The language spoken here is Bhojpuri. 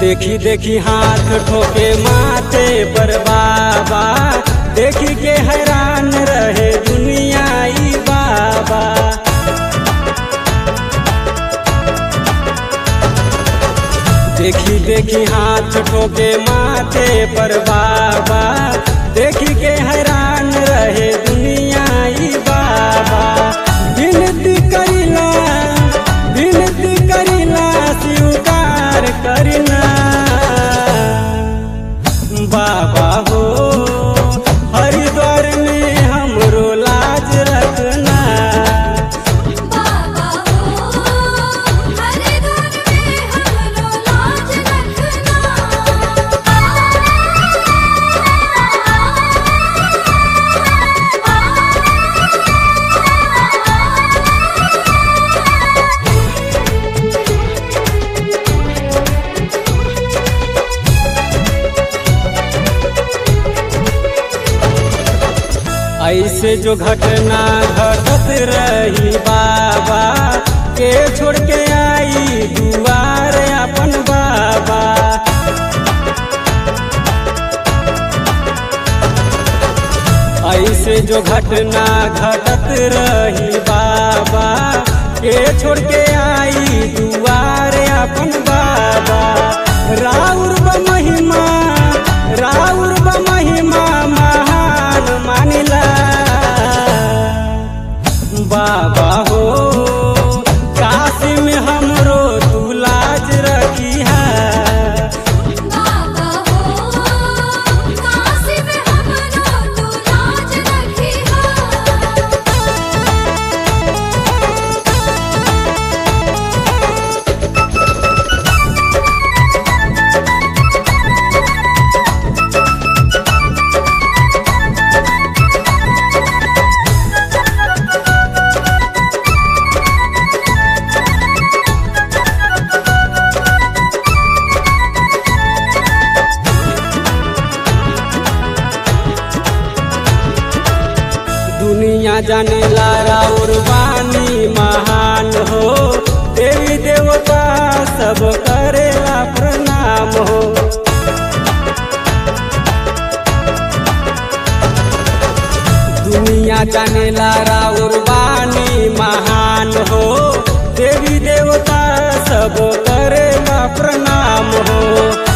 देखी देखी हाथ ठोके माथे पर बाबा देखी के हैरान रहे दुनिया ई बाबा देखी देखी हाथ ठोके माथे पर बाबा देखी के हैरान रहे दुनिया ई बाबा विनती करिला विनती करिला स्वीकार करिना बाबा हो हरिद्वार में हमरो लाज रखना बाबा हो हरिद्वार में हमरो लाज रखना ऐसे जो घटना घटत रही बाबा के छोड़ के आई दुआर अपन बाबा ऐसे जो घटना घटत रही बाबा के छोड़ के आई दुआर अपन बाबा राउर ब महिमा राउर ब महिमा महान मानिला बाबा हो काशी में हमरो तू लाज रखी है बाबा हो काशी में हमरो तू लाज रखिहा दुनिया जाने लारा और वाणी महान हो देवी देवता सब करेला प्रणाम हो दुनिया जाने लारा और वाणी महान हो देवी देवता सब करेला प्रणाम हो